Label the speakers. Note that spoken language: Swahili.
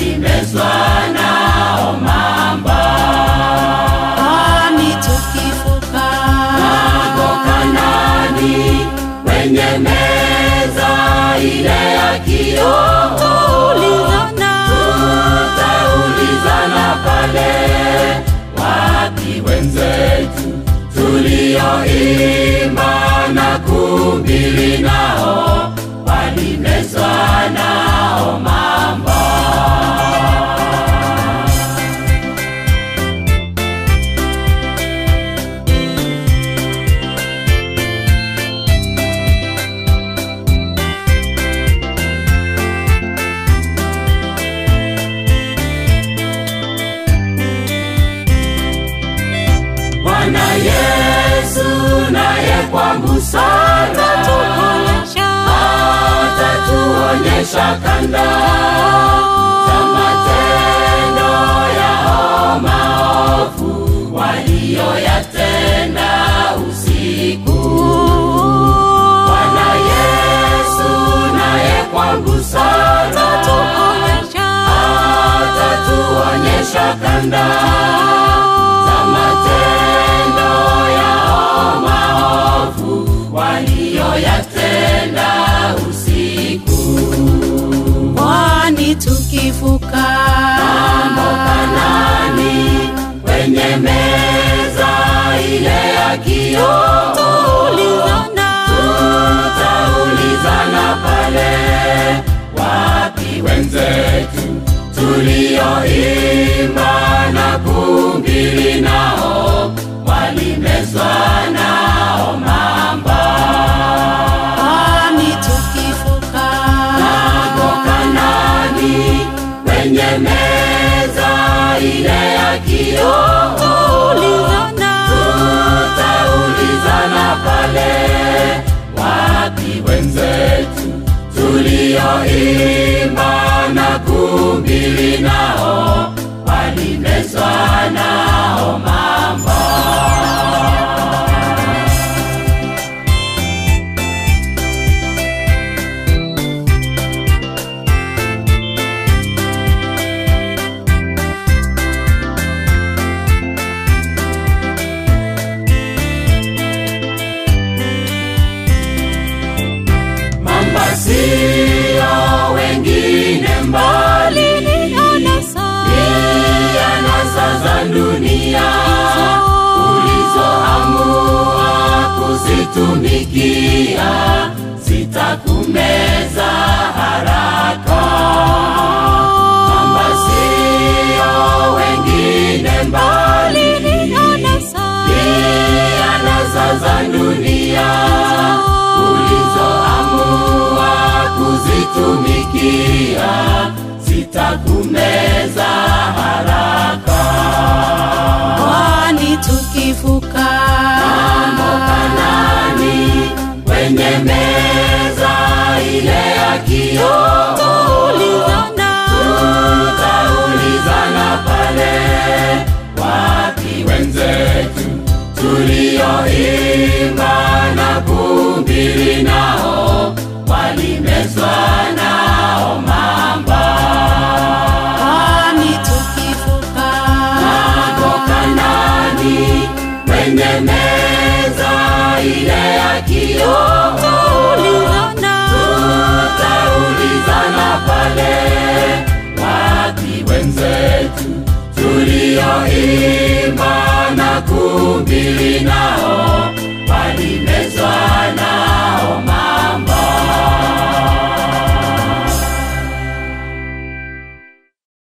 Speaker 1: walimezwa nao mamba.
Speaker 2: kwani tukivuka
Speaker 1: Hapo Kanaani kwenye meza ile ya kioo
Speaker 2: ulizana
Speaker 1: tutaulizana pale, wapi wenzetu tulioimba na kuhubiri nao walimezwa nao mamba. Bwana Yesu naye kwa busara
Speaker 2: tuonyesha
Speaker 1: atatuonyesha kanda za matendo yao maovu waliyoyatenda usiku. Bwana Yesu naye kwa busara
Speaker 2: tuonyesha
Speaker 1: atatuonyesha kanda za matendo yao maovu waliyoyatenda usiku.
Speaker 2: kwani tukivuka
Speaker 1: Kanaani kwenye meza ile ya kioo
Speaker 2: ulizana
Speaker 1: tutaulizana pale, wapi wenzetu tulioimba na kuhubiri nao walimezwa nao mamba.
Speaker 2: kwani tukivuka
Speaker 1: Hapo Kanaani kwenye meza ile ya kioo
Speaker 2: ulizana
Speaker 1: tutaulizana pale, wapi wenzetu tulioimba na kuhubiri nao walimezwa nao mamba. Mamba sio wengine mbali,
Speaker 2: anasa
Speaker 1: ni anasa za dunia ulizoamua kuzitumikia, zitakumeza haraka. Mamba sio wengine mbali,
Speaker 2: anasa
Speaker 1: ni anasa za dunia ulizoamua kuzitumikia zitakumeza haraka.
Speaker 2: kwani tukivuka
Speaker 1: Kanaani kwenye meza ile ya kioo
Speaker 2: ulizana
Speaker 1: tutaulizana pale, wapi wenzetu tulioimba na kuhubiri nao walimezwa nao mamba.
Speaker 2: kwani tukivuka
Speaker 1: Hapo Kanaani kwenye meza ile ya kioo
Speaker 2: ulizana
Speaker 1: tutaulizana pale, wapi wenzetu tulioimba